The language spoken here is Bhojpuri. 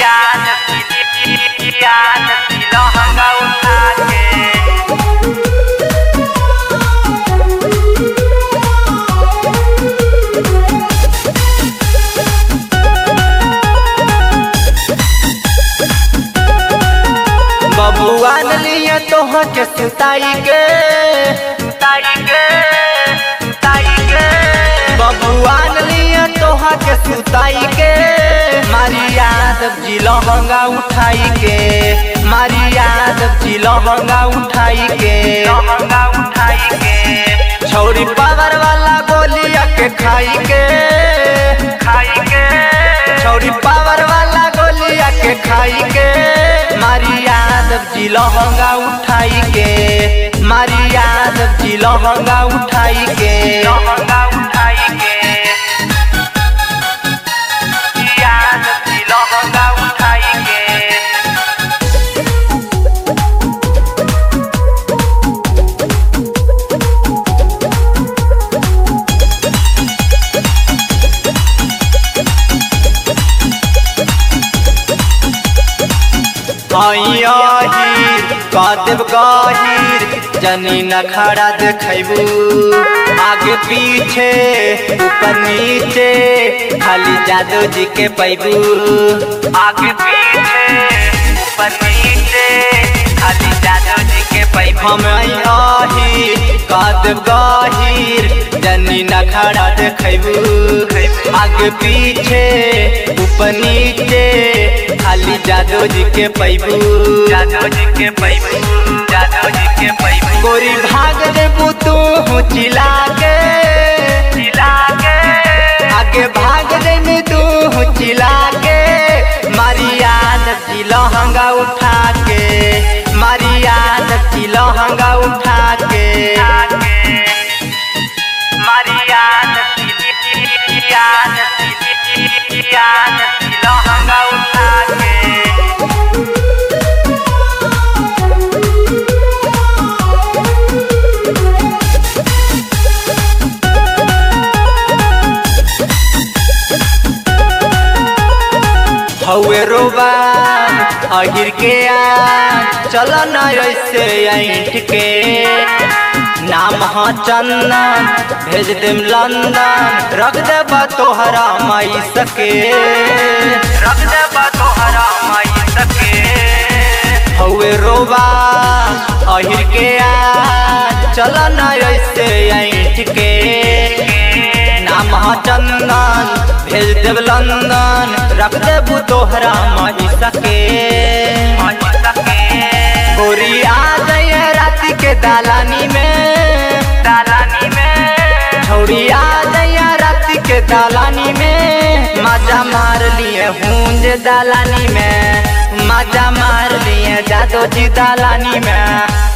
याद याद लहंगा उठा के बबुआन लिए तोह के सुताई के सुताई के सुताई के बबुआन लिए तोह के सुताई के मारी यादव जी लहंगा उठाई के मारी यादव जी लहंगा उठाई के लहंगा उठाई के छौरी पावर वाला गोलिया के खाई के खाई के छौरी पावर वाला गोलिया के खाई के मारी यादव जी लहंगा उठाई के मारी यादव जी लहंगा उठाई के लहंगा उठाई के याद लहंगा उठाई के आहिर कादेव गाहिर जनी न खड़ा देखबू आगे पीछे ऊपर नीचे खाली जादू जी के पैबू आगे पीछे ऊपर नीचे खाली जादू जी के पैबू हम आहिर कादेव गाहिर जनी न खड़ा देखबू आगे पीछे ऊपर नीचे खाली जादू जी के पैबू जादू जी के पैबू जादू जी के पैबू गोरी भाग देबू तू चिल्ला के चिल्ला के आगे भाग देबू तू चिल्ला के मारी याद की लहंगा उठा के मारी याद की लहंगा उठा के मारी याद याद याद लहंगा उठा के हौए रोबा अहिर के आ चल न ऐसे ऐठ के नाम ह चंदन भेज देम लंदन रख देबा तोहरा माई सके रख देबा तोहरा माई सके हौए रोबा अहिर के आ चल न ऐसे ऐठ के नाम ह चंदन भेज देब लंदन रख देबू तोहरा माई सके माई सके गोरी आ जाइए राती के दालानी में दालानी में छौरी आ जाइए राती के दालानी में मजा मार लिए हूंज दालानी में मजा मार लिए जादो जी दालानी में